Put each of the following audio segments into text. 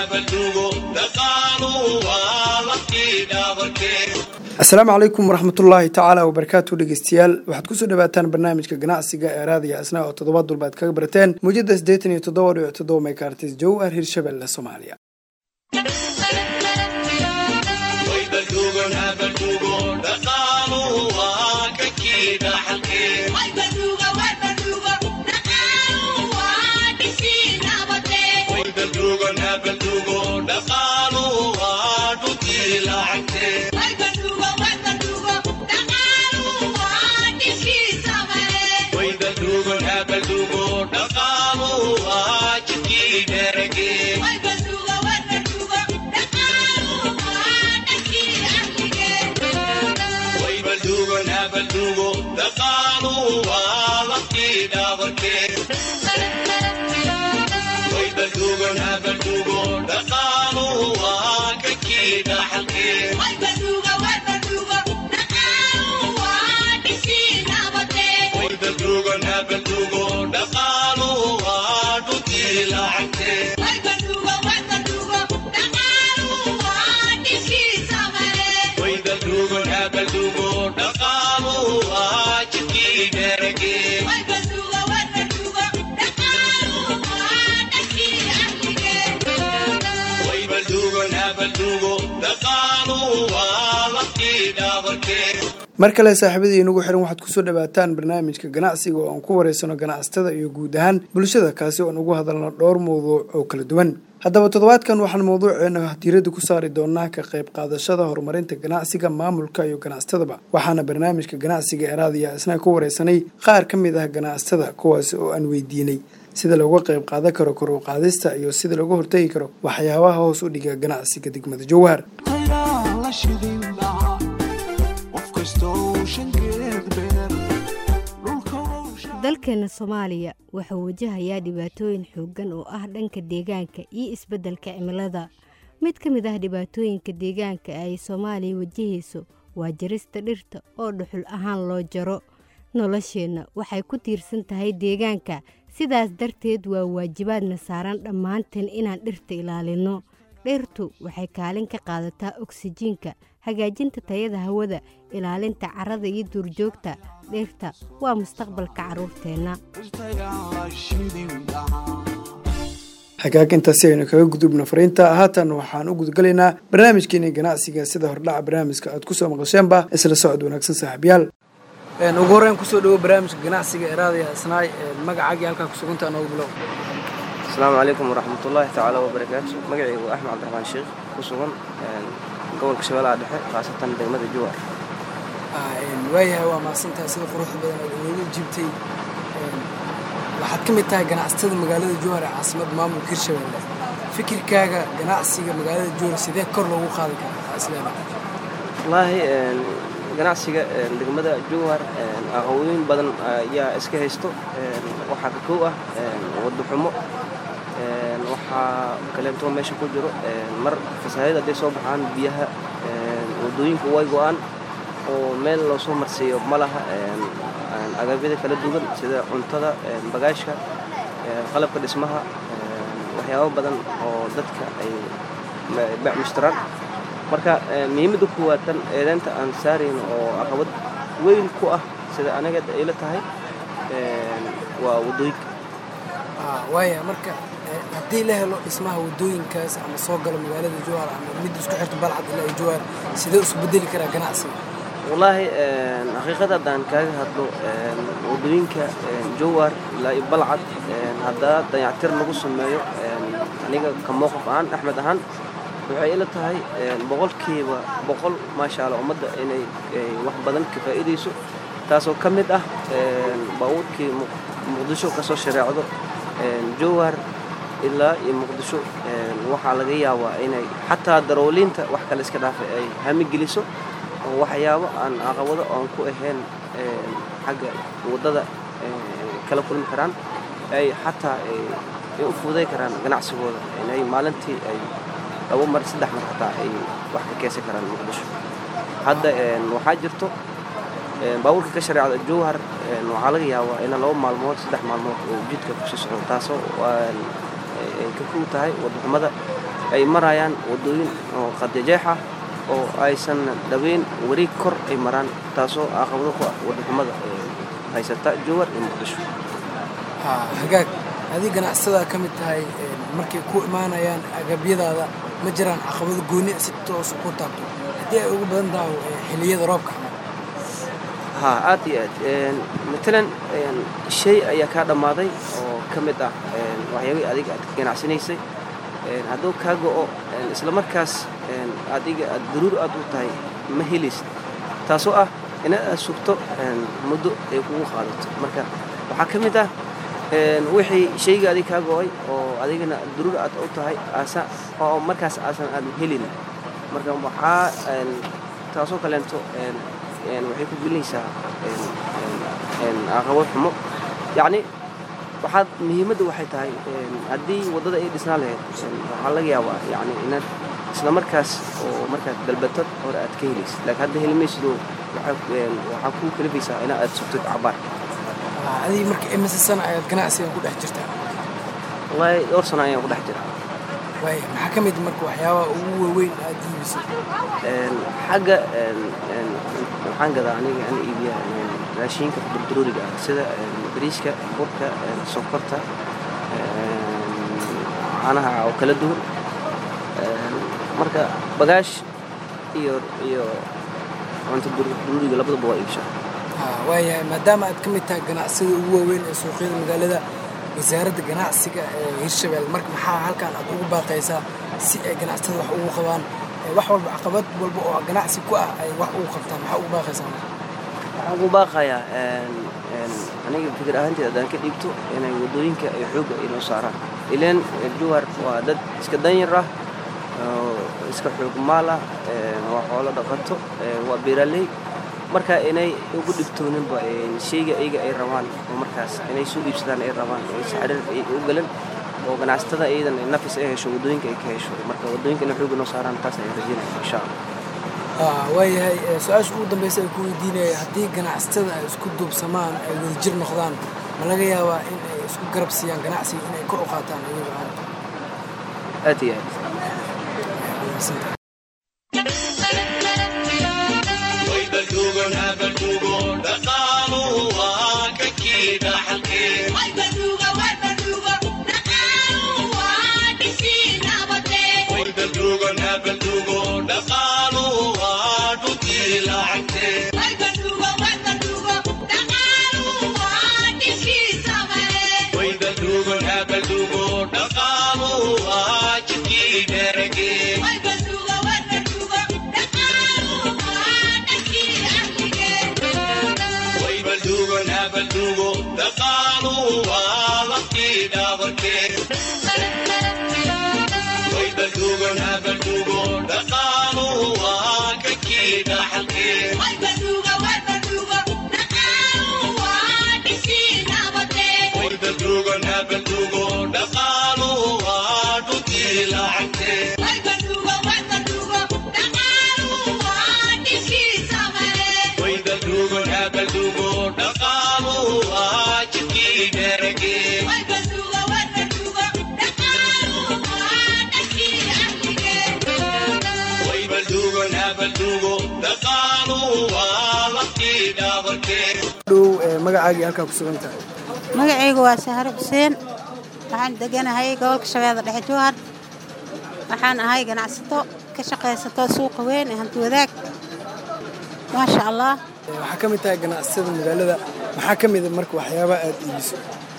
asalaamu calaykum waraxmatullaahi tacaala wabarakaatu dhegeystayaal waxaad kusoo dhawaataan barnaamijka ganacsiga ee raadiya asna oo toddobaad dulba ad kaga barateen muujada siddeetan iyo toddoba dhibic toddoba megaartis jowar hirshabelle soomaaliya mar kale saaxiibadii inagu xiran waxaad kusoo dhawaataan barnaamijka ganacsiga oo aan ku wareysano ganacsatada iyo guud ahaan bulshada kaasi oo aan ugu hadalno dhowr mawduuc oo kala duwan haddaba toddobaadkan waxaan mawduuceena diiradda ku saari doonaa ka qayb qaadashada horumarinta ganacsiga maamulka iyo ganacsatadaba waxaana barnaamijka ganacsiga ee raadiya isna ku wareysanay qaar ka mid ah ganacsatada kuwaasi oo aan weydiinay sida looga qayb qaadan karo kor u qaadista iyo sida looga hortegi karo waxyaabaha hoos u dhiga ganacsiga degmada jowhar dalkeena soomaaliya wuxuu wajahayaa dhibaatooyin xooggan oo ah dhanka deegaanka iyo isbeddelka cimilada mid ka mid ah dhibaatooyinka deegaanka ay soomaaliya wajahayso waa jarista dhirta oo dhuxul ahaan loo jaro nolosheenna waxay ku tiirsan tahay deegaanka sidaas darteed waa waajibaadna saaran dhammaanteen inaan dhirta ilaalinno dhirtu waxay kaalin ka qaadataa oksijiinka hagaajinta tayada hawada ilaalinta carrada iyo duurjoogta dhirta waa mustaqbalka carruurteenna hagaag intaasi aynu kaga gudubno fariinta haatan waxaan u gudgalaynaa barnaamijkeeni ganacsiga sida hordhaca barnaamijka aad kusoo maqasheenba isla socod wanaagsan saaxiibyaal ugu horreyn kusoo dhawo barnaamijka ganacsiga ee raadiya isnaay magacaagii halkaa kusugantaa noogu bilow asalaamu calaykum waraxmatullaahi tacaala wabarakaatu magacaygu waa axmed cabdiraxmaan sheekh ku sugan gobolka shabeellaha dhexe khaasatan degmada jowar waayahay waa mahadsantahay sida quruxda badan oo inoogu jiibtay waxaad ka mid tahay ganacsatada magaalada jowhar ee caasimada maamulka hirshabelle fikirkaaga ganacsiga magaalada jowhar sidee kor loogu qaadi karaa isleeda wallaahi ganacsiga degmada jowhar aqawooyin badan ayaa iska haysto waxaa ka kow ah waddo xumo waxaa kaleeto meesha ku jiro mar fasaahiyad hadday soo baxaan biyaha waddooyinku way go-aan oo meel loo soo marsiiyo ma laha agabyada kala duwan sida cuntada bagaashka qalabka dhismaha waxyaabo badan oo dadka ay bacmushtaraan marka muhiimadda kuwaad tan eedeynta aan saarayn oo caqabad weyn ku ah sida aniga ila tahay waa waddooyinka waaya marka haddii la helo dhismaha waddooyinkaas ama soo galo magaalada jowhar ama mid isku xirta balcad ilaa iyo jowhar sidee isu bedeli karaa ganacsiga wallaahi xaqiiqada haddaan kaaga hadlo waddooyinka jowhar ilaa iyo balcad haddaa dayactir lagu sameeyo aniga ka mowqif ahaan axmed ahaan waxay ila tahay boqolkiiba boqol maasha allah ummadda inay wax badan ka faa'iidayso taasoo ka mid ah baabuurkii muqdisho ka soo shareecdo jowhar ilaa iyo muqdisho waxaa laga yaabaa inay xataa darooliinta wax kale iska dhaafay ay hamigeliso oo waxyaabo aan caqabado aan ku ahayn xagga waddada kala kulmi karaan ay xataa ay u fuuday karaan ganacsigooda inay maalintii ay labo mar saddex mar xataa ay wax ka keensan karaan muqdisho hadda waxaa jirto baabuurka ka shareecda jowhar waxaa laga yaabaa ina laba maalmood saddex maalmood oo jidka kusii socdo taasoo ay ka kow tahay waddaxumada ay marayaan waddooyin oo qadajeex ah oo aysan dhaweyn wareeg kor ay maraan taasoo caqabado ku ah waddaxumada haysata jowar iyo muqdisho hagaag adii ganacsadaa ka mid tahay markay ku imaanayaan agabyadaada ma jiraan caqabado gooni si toosa ku taabto haddii ay ugu badan tahay xilliyada roobka ha aad iyo aad matalan shay ayaa kaa dhammaaday oo ka mid ah waxyaabihii adiga aad ka ganacsanaysay hadduu kaa go'o isla markaas adiga aad daruur aad u tahay ma helaysid taasoo ah inaad aad sugto muddo ay kugu qaadato marka waxaa ka mid ah wixii shayga adig kaa go'ay oo adigana daruur aad u tahay oo markaas aasan aad helin marka waxaa taasoo kaleento waxay ku gelinaysaa caqabad xumo yacni waxaad muhiimadda waxay tahay haddii waddada ay dhisnaa lahayd waxaa laga yaabaa yani inaad isla markaas oo markaad dalbatad hore aad ka helaysid laakiin hadda helimaysidoo waxaa kuu kalifaysaa inaa aad sugtid cabaar adii marka imise sana ayaad ganacsigan ku dhex jirtaa wallaahi dhowr sano ayaan ku dhex jiraa waay maxaa ka mid marka waxyaabaha ugu waaweyn aad iibisay xagga waxaan gadaa aniga aan iibiya raashiinka durduruuriga ah sida bariiska burka sonkorta caanaha oo kala duwan marka bagaash iyo iyo cunto durduruuriga labadaba waa iibshaa waayahay maadaama aad ka mid tahay ganacsida ugu waaweyn ee suuqyada magaalada wasaaradda ganacsiga ee hirshabelle marka maxaa halkan aad ugu baaqaysaa si ay ganacsatada wax ugu qabaan wax walba caqabad walba oo ganacsi ku ah ay wax ugu qabtaan maxaa ugu baaqaysaa waxaan ugu baaqayaa aniga fikir ahaanteed haddaan ka dhiibto inay waddooyinka ay xoogga inoo saaraan ileen juhar waa dad iska danyar ah iska xoog maal ah waa xoolo dhaqato waa beeraaley marka inay ugu dhibtooninba shayga ayaga ay rabaan oo markaas inay soo iibsadaan ay rabaan saxrir ay u galan oo ganacsatada iyadan nafis ay hesho waddooyinka ay ka hesho marka waddooyinka inay xoogga noo saaraan taas ayaan rajeynaya insha allah waayahay su-aasha ugu dambaysa ay ku weydiinaya haddii ganacsatada ay isku duubsamaan ay wadajir noqdaan ma laga yaabaa in ay isku garab siiyaan ganacsiga inay kor u qaataan iyaga aanta aad iyo aad magacaagii halkaa ku sugan tahay magacaygu waa sahro xuseen waxaan deganahay gobolka shabeelle dhexe jowhar waxaan ahay ganacsato ka shaqaysato suuqa weyn ee hanti wadaag maasha allah waxaa ka mid tahay ganacsatada magaalada maxaa ka mida marka waxyaabaha aad iibiso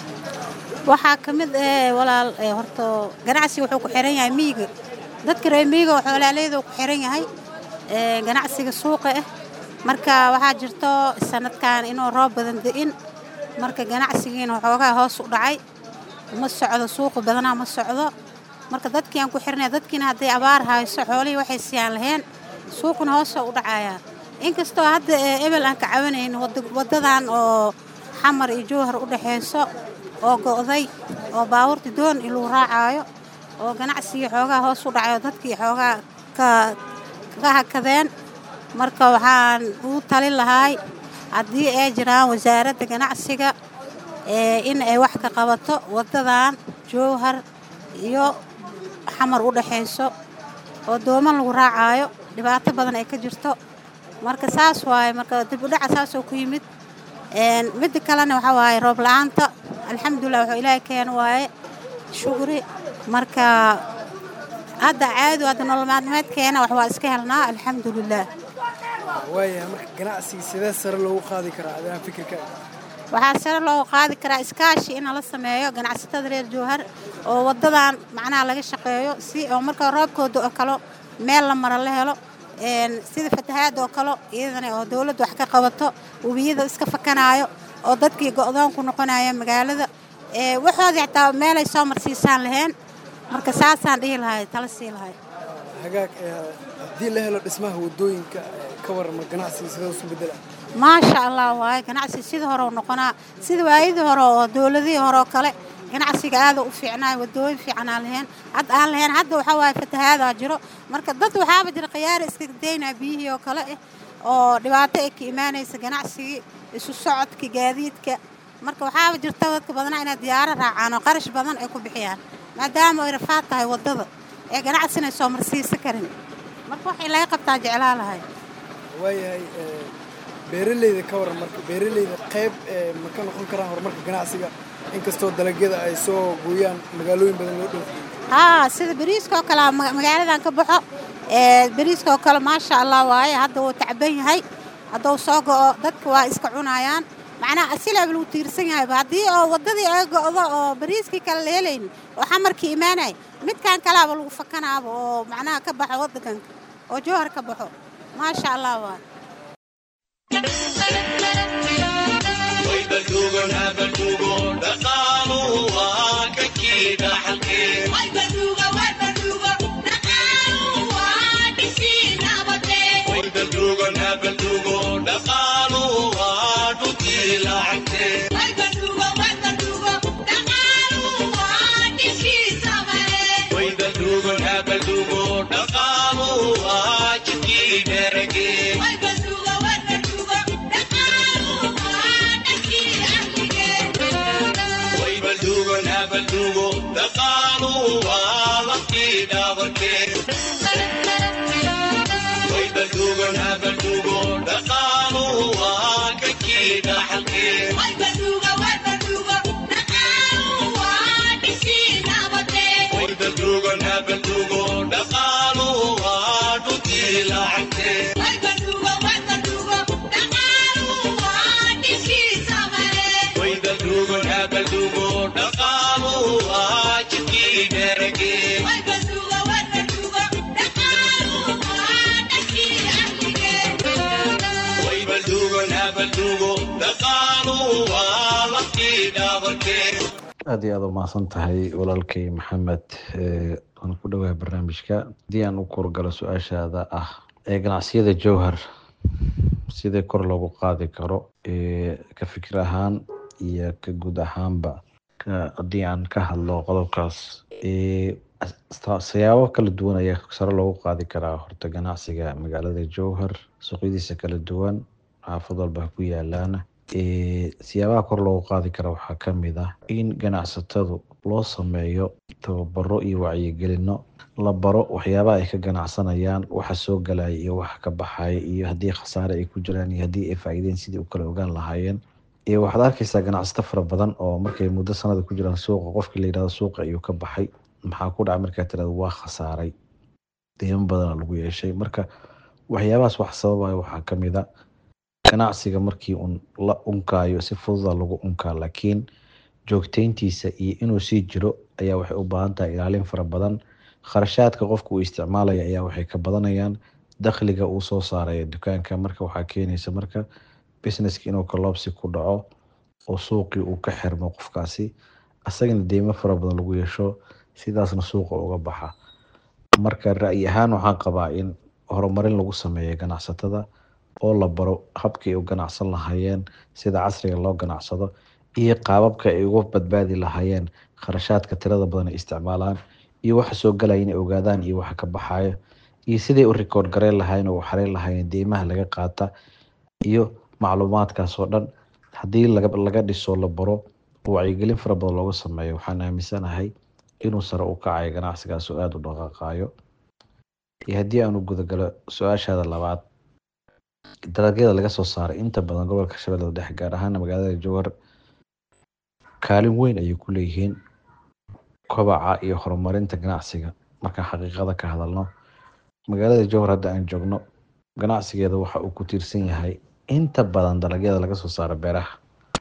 waxaa ka mid eh walaal horto ganacsiga wuxuu ku xiran yahay miyiga dadka reer miyiga oo xoolaaleyda ku xiran yahay ganacsiga suuqa ah marka waxaa jirto sanadkan inuu roob badan da'in marka ganacsigiina waxoogaa hoos u dhacay ma socdo suuqa badanaa ma socdo marka dadkii aan ku xirnay dadkiina hadday abaar hayso xoolihii waxay siyaan laheen suuquna hoosoo u dhacayaa inkastoo hadda ebel aan ka cawanayn waddadan oo xamar iyo jowhar u dhaxayso oo go'day oo baabuurta doon iluu raacaayo oo ganacsigii xoogaa hoos u dhacay oo dadkii xoogaa ka hakadeen marka waxaan ugu talin lahaay haddii ay jiraan wasaaradda ganacsiga in ay wax ka qabato waddadan jowhar iyo xamar u dhexayso oo dooman lagu raacaayo dhibaato badan ay ka jirto marka saas waaye marka dib u dhaca saasoo ku yimid midda kalena waxaa waaye roob la-aanta alxamdulilah wuxuu ilaahay keena waaye shukri marka hadda caadi hadda nolol maalmeedkeena wax waa iska helnaa alxamdulilah waayahay marka ganacsiga sidee sare loogu qaadi karaa adigaan fikirka waxaa sare loo qaadi karaa iskaashi in la sameeyo ganacsatada reer jowhar oo wadadan macnaha laga shaqeeyo si oo marka roobkooda oo kale meel la mara la helo sida fatahaada oo kale iyadana oo dowladda wax ka qabato webiyada iska fakanaayo oo dadkii go-doonku noqonaya magaalada waxoodii xitaa meelay soo marsiisaan laheen marka saasaan dhihi lahay tala sii lahay hagaag haddii la helo dhismaha wadooyinka ka warama ganacsiga sidee usu bedela maasha allah waaye ganacsi sida hore u noqonaa sida waayadii hore oo dowladihii hore oo kale ganacsiga aada u fiicnaa wadooyin fiicanaa laheen hadda aan lahayn hadda waxaa waaye fatahaadaa jiro marka dad waxaaba jira khiyaari iska daynaa biyihii oo kale ah oo dhibaato ay ka imaanaysa ganacsigii isu socodka gaadiidka marka waxaaba jirta dadka badanaa inay diyaaro raacaan oo qarash badan ay ku bixiyaan maadaama ay rafaad tahay waddada ee ganacsinay soo marsiisa karin marka waxay laga qabtaa jeclaa lahay waayahay beeraleyda ka waran marka beeraleyda qayb ma ka noqon karaan horumarka ganacsiga inkastoo dalagyada ay soo gooyaan magaalooyin badan loo dhoofiyo haa sida beriiska oo kale magaaladan ka baxo beriiska oo kale maasha allah waaye hadda wuu tacban yahay hadduu soo go'o dadka waa iska cunayaan macnaha asilaaba lagu tiirsan yahayba haddii oo waddadii ay go'do oo beriiskii kale la helaynin oo xamarkii imaanay midkan kalaaba lagu fakanaaba oo macnaha ka baxo waddankanka oo jowhar ka baxo maasha allah waaye aad iyo aad u mahadsan tahay walaalkay maxamed waan ku dhawahay barnaamijka haddii aan u korgalo su-aashaada ah ee ganacsiyada jowhar sidee kor loogu qaadi karo ka fikir ahaan iyo ka guud ahaanba haddii aan ka hadlo qodobkaas siyaabo kala duwan ayaa sare loogu qaadi karaa horta ganacsiga magaalada jowhar suuqyadiisa kala duwan xaafad walba ha ku yaalaana siyaabaha kor loogu qaadi kara waxaa kamid ah in ganacsatadu loo sameeyo tababaro iyo wacyigelino la baro waxyaabaha ay ka ganacsanayaan waxa soo galaya iyo waxa ka baxaya iyo haddii khasaare ay ku jiraan iyo haddii ay faa'iideen sidii u kala ogaan lahaayeen waxaad arkeysaa ganacsato fara badan oo markay muddo sanada ku jiraan suuqa qofkii la yirahdo suuqa ayuu ka baxay maxaa ku dhacay markaa tirada waa khasaaray deymo badana lagu yeeshay marka waxyaabahaas wax sababaya waxaa kamid a ganacsiga markii un la unkaayo si fududa lagu unkaa laakiin joogteyntiisa iyo inuu sii jiro ayaa waxay u baahan tahay ilaalin fara badan kharashaadka qofka uu isticmaalaya ayaa waxay ka badanayaan dakhliga uu soo saaraya dukaanka marka waxaa keenaysa marka businesski inuu kaloobsi ku dhaco oo suuqii uu ka xirmo qofkaasi asagana deymo fara badan lagu yeesho sidaasna suuqa uga baxa marka ra'yi ahaan waxaan qabaa in horumarin lagu sameeyo ganacsatada oo la baro habkii u ganacsan lahaayeen sida casriga loo ganacsado iyo qaababka ay uga badbaadi lahaayeen kharashaadka tirada badan ay isticmaalaan iyo waxa soo galaya inay ogaadaan iyo waxa ka baxaya iyo siday u rikoord gareyn lahaayeen oo u xareyn lahaayeen deymaha laga qaata iyo macluumaadkaas oo dhan haddii laga dhiso la baro oo wacyigelin fara badan looga sameeyo waxaan aaminsanahay inuu sare u kacayo ganacsigaas oo aada u dhaqaaqayo iyo haddii aanu gudagalo su-aashaada labaad dalagyada laga soo saaray inta badan gobolka shabeellada dhexe gaar ahaana magaalada jowhar kaalin weyn ayay ku leeyihiin kobaca iyo horumarinta ganacsiga markaan xaqiiqada ka hadalno magaalada jowhar hadda aan joogno ganacsigeeda waxa uu ku tiirsan yahay inta badan dalagyada laga soo saaro beeraha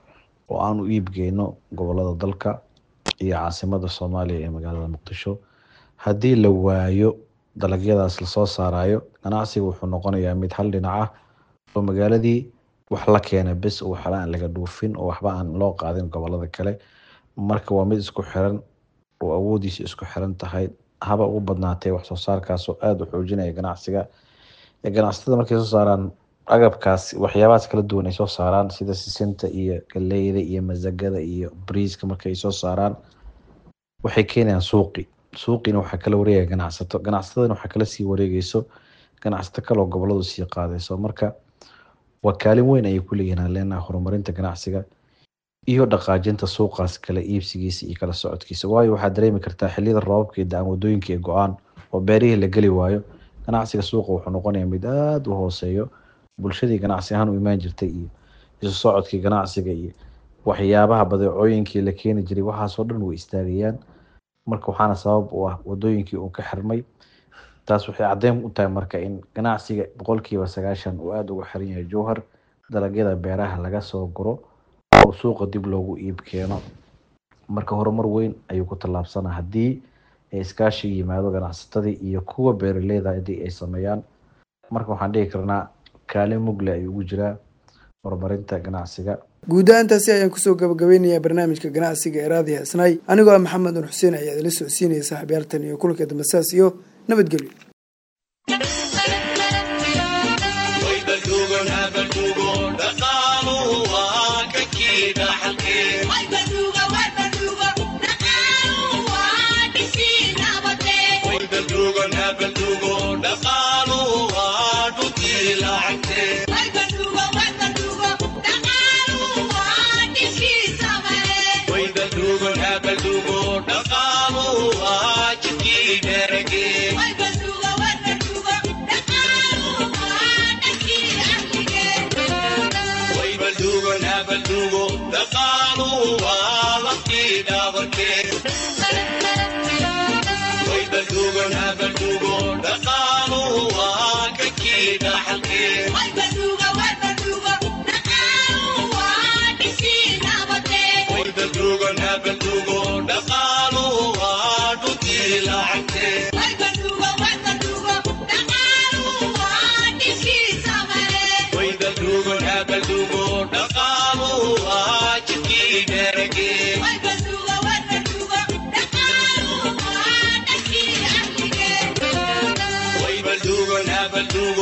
oo aan u iibgeyno gobolada dalka iyo caasimada soomaaliya ee magaalada muqdisho haddii la waayo dalagyadaas lasoo saarayo ganacsiga wuxuu noqonayaa mid hal dhinac ah oo magaaladii wax la keena bes oo waxba aan laga dhuufin oo waxba aan loo qaadin gobolada kale marka waa mid isku xiran oo awoodiisa isku xiran tahay haba ugu badnaatee wax soo saarkaas oo aada u xoojinaya ganacsiga ganacsatada markay soo saaraan agabkaas waxyaabahaas kala duwan ay soo saaraan sida sisinta iyo galeyda iyo masagada iyo briiska markay soo saaraan waxay keenayaan suuqi suuqiina waxaa kala wareegaya ganacsato ganacsatadana waxaa kala sii wareegeyso ganacsato kaloo goboladu sii qaadayso marka waa kaalin weyn ayay ku leeyihiin aan leenahay horumarinta ganacsiga iyo dhaqaajinta suuqaas kala iibsigiisa iyo kala socodkiisa waayo waxaad dareemi kartaa xiliyada roobabka iyo da-aan wadooyinka ee go-aan oo beerihii la geli waayo ganacsiga suuqa wuxuu noqonayaa mid aada u hooseeyo bulshadii ganacsi ahaan u imaan jirtay iyo isu socodkii ganacsiga iyo waxyaabaha badeecooyinkii la keeni jiray waxaasoo dhan way istaagayaan marka waxaana sabab u ah wadooyinkii uu ka xirmay taas waxay caddeyn u tahay marka in ganacsiga boqolkiiba sagaashan uu aada uga xiran yahay jowhar dalagyada beeraha laga soo guro oo suuqa dib loogu iib keeno marka horumar weyn ayuu ku tallaabsanaa haddii ay iskaashi yimaado ganacsatadii iyo kuwa beeraleyda haddii ay sameeyaan marka waxaan dhihi karnaa kaalin mugle ayuu ugu jiraa horumarinta ganacsiga guud ahaantaasi ayaan kusoo gabagabeynayaa barnaamijka ganacsiga ee raadiya isnay anigoo ah maxamed nur xuseen ayaa idila socodsiinaya saaxiibyaaltan iyo kulanka dambasaas iyo nabadgelyo Dugan, have a dugan.